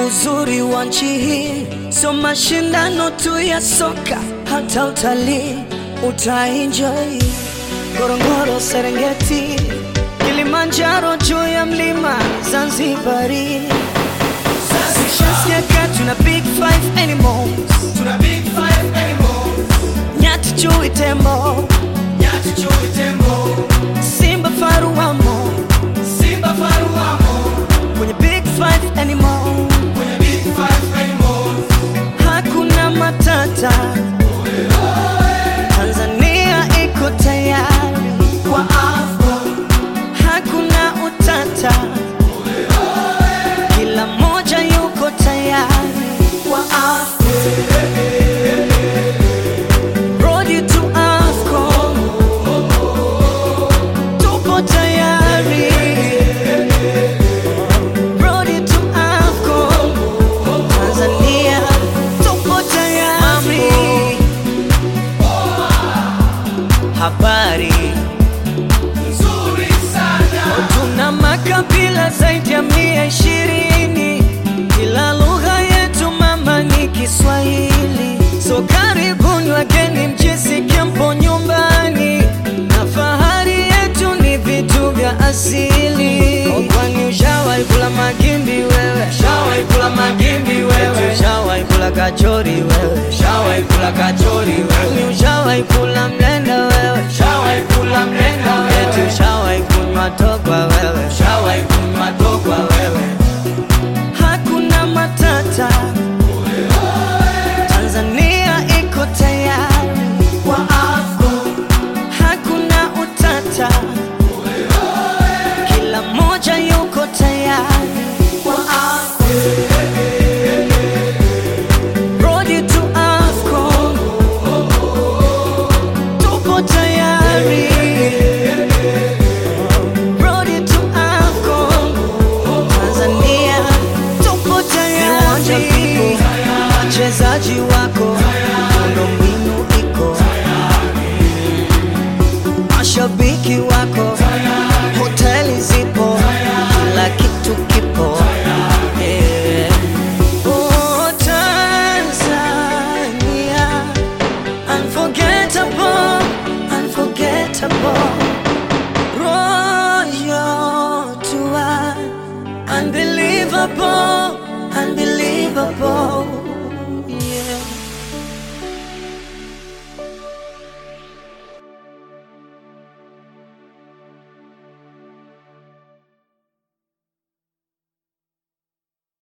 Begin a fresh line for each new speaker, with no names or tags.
uzuri wa nchi hii sio mashindano tu ya soka, hata utalii utaenjoy. Ngorongoro, Serengeti, Kilimanjaro, juu ya mlima Zanzibari. Shasikia kaa tuna big five animals,
Tuna big five animals,
nyati, chui, tembo,
nyati, chui, tembo,
simba, faru wamo
simba, faru wamo
kwenye big five animals.
kwenye big five animals.
Hakuna matata, Tanzania iko tayari kwa AFCON. Hakuna utata, kila mmoja yuko tayari kwa AFCON. Road to AFCON, tupo tayari. Road to AFCON, Tanzania tupo tayari. Habari
Nzuri sana,
tuna makabila zaidi ya mia ishirini, kila lugha yetu mama ni Kiswahili. So karibuni wageni, mjisikie mpo nyumbani, na fahari yetu ni vitu vya asili. Oh, Kwani ushawahi kula magimbi wewe? Ushawahi kula magimbi wewe? Ushawahi kula kachori wewe? Ushawahi kula kachori wewe? Ushawahi kula